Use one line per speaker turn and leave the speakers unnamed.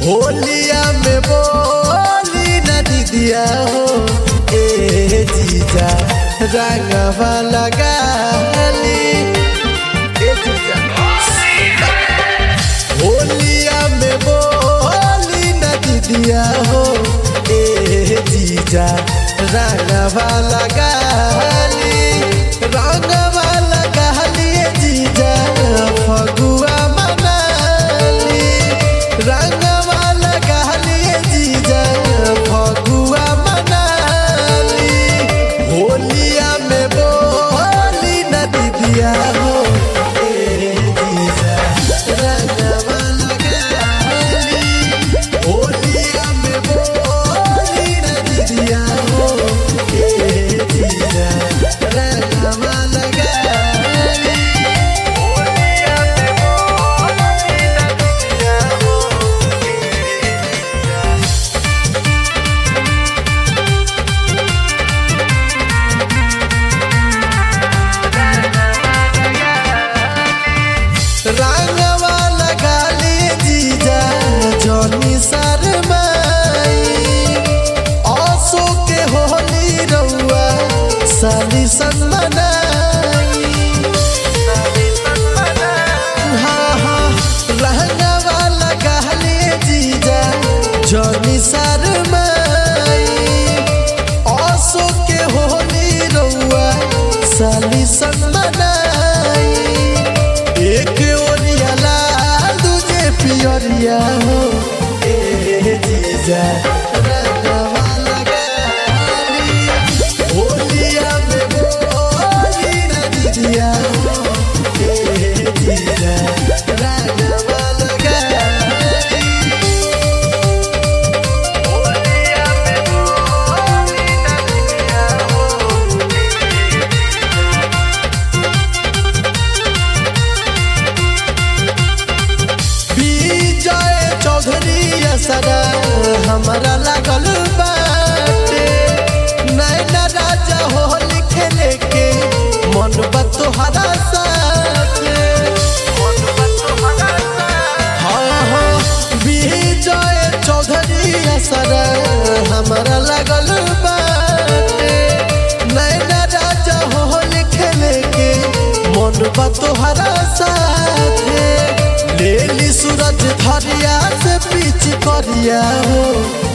होलिया में बोली न दीदिया हो ए जीजा रंगवा लगाली ए जीजा होलिया में बोली न दीदिया हो ए जीजा रंगवा लगाली रंगवा लगाली ए जीजा फगुआ मनाली रंगवा लगाली ए जीजा फगुआ मनाली होलिया में बोली न दीदिया हो ए जीजा रंगवा लगाली होलिया में बोली न दीदिया हो ए जीजा रंगवा लगाली होलिया में बोली न दीदिया हो रंगवा लगाली जीजा जनी शरमाई आसो के होली रउआ साली सनमनाई हाँ हाँ रंगवा लगाली जीजा जनी शरमाई आसो के होली रउआ साली सनमनाई एक ओरिया लाल दूजे पियरिया हो ए जीजा रंगवा लगाली होलिया में बोली न दीदिया हो ए जीजा रंगवा लगाली होलिया में बोली न दीदिया हो विजय चौधरी असरा हमारा लागल बाटे नैना राजा हो लिखे के मन बतोहरा साथे हाँ हाँ विजय चौधरी असरा हमारा लागल बाटे नैना राजा हो लिखे के मन बतोहरा साथे लेली सूरज धरिया से पीछ करिया हो